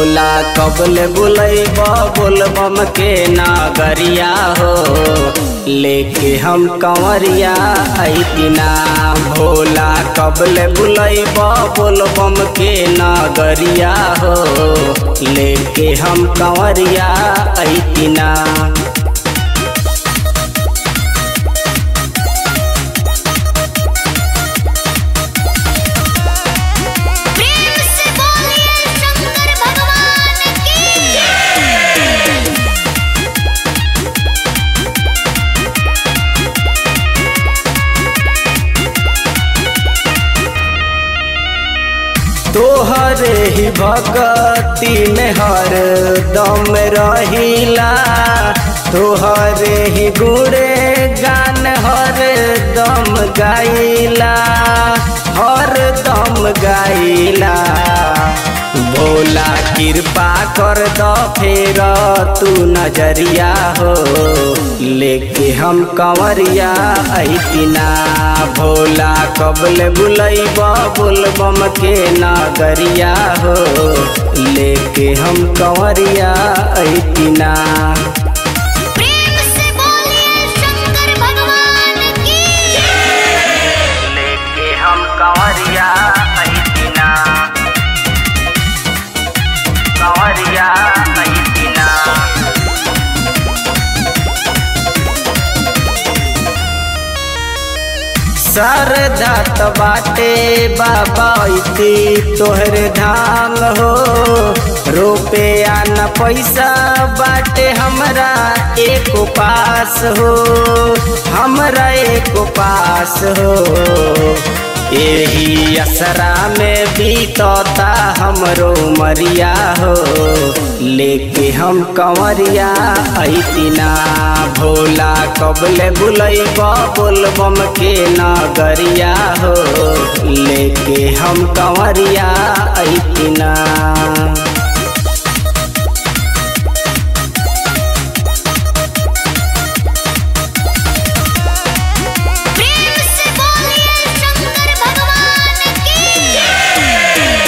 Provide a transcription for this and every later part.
भोला कबल बुलैब बोलबम के नागरिया हो लेके हम कंवरिया ऐतिना भोला कबल बुलैब बोलबम के नागरिया हो लेके हम कंवरिया ऐतिना प्रेम से बोलिए शंकर भगवान की तोहरे ही भगती में हर दम रहिला तोहरे ही गुड़े गान हर दम गाइला हर दम गाइला भोला कृपा कर दो फेर तू नजरिया हो लेके हम कंवरिया ऐतिना भोला कबल बुलैब बोलबम के नगरिया हो लेके हम कंवरिया ऐतिना प्रेम से बोलिए शंकर भगवान की लेके हम कंवरिया ऐतिना कंवरिया ऐतिना सरधा त बाटे बाबा इति तोहरे धाम हो रोपे न पैसा बाटे हमरा एक पास हो हमरा एक पास हो एही असरा में बीतता हमरो मरिया हो लेके हम कंवरिया ऐतिना भोला कबले बुलैब बोलबम के नगरिया हो लेके हम कंवरिया ऐतिना प्रेम से बोलिए शंकर भगवान की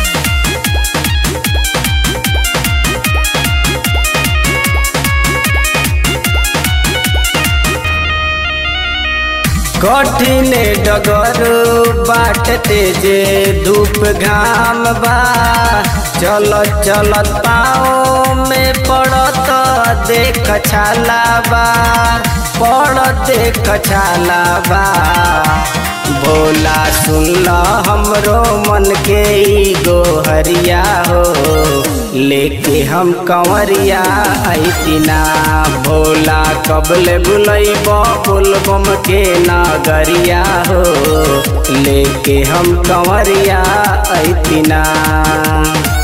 कठिन डगर बाट तेजे धूप घाम बा चलत चलत पाँव में पड़त देख छाला बा पड़त देख छाला बा भोला सुन हमरो मन के ई गोहरिया हो लेके हम कंवरिया ऐतिना भोला कबले बुलैब बोलबम के नगरिया हो लेके हम कंवरिया ऐतिना